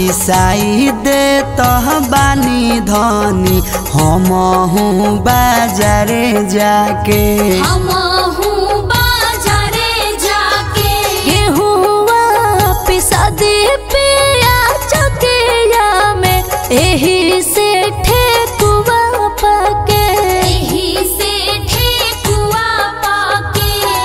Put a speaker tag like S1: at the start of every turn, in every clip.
S1: पिसाई दे तह बानी धनी हम हूँ बाजारे जाके
S2: हमहू बाजारे जाके
S3: गेहुआ पिसा दे पिया चकिया में एही से ठेकुआ पके
S2: एही से ठेकुआ पाके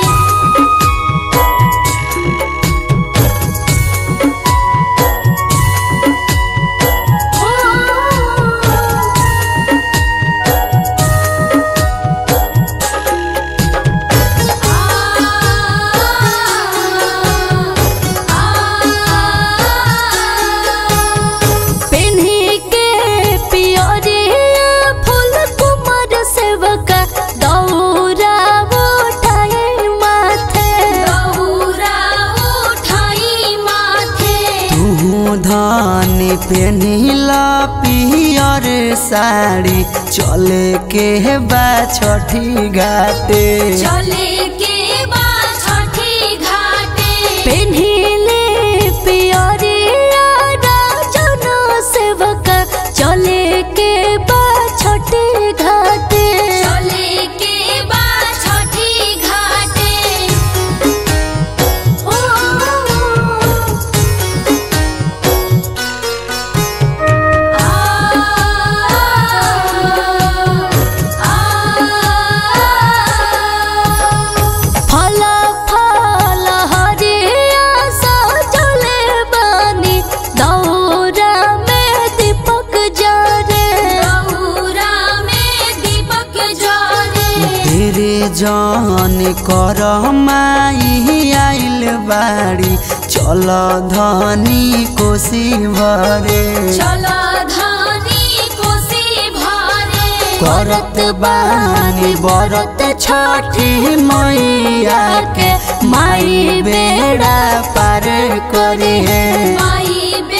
S3: पेन्ही के पियरिया फूल कुमार सेवका दौरा उठाए माथे
S2: दौरा उठाई माथे
S1: तू धन पेनिला पियर साड़ी चले के बा छठी घाटे
S2: चले के बा छठी घाटे
S3: पेन्हिले पियरिया राजन सेवका चले के बा छठी घाटे
S2: चले के बा छठी घाटे ओ
S3: फल फल हरिया सजले बानी दौरा में दीपक जरे
S2: दौरा में दीपक जरे
S1: तेरे जान कर माई आइल बाड़ी चल धनी कोसी भरे
S2: चला धानी कोसी भारे
S1: करत बानी बरत छठी मैया के माई बेड़ा पार करे
S2: माई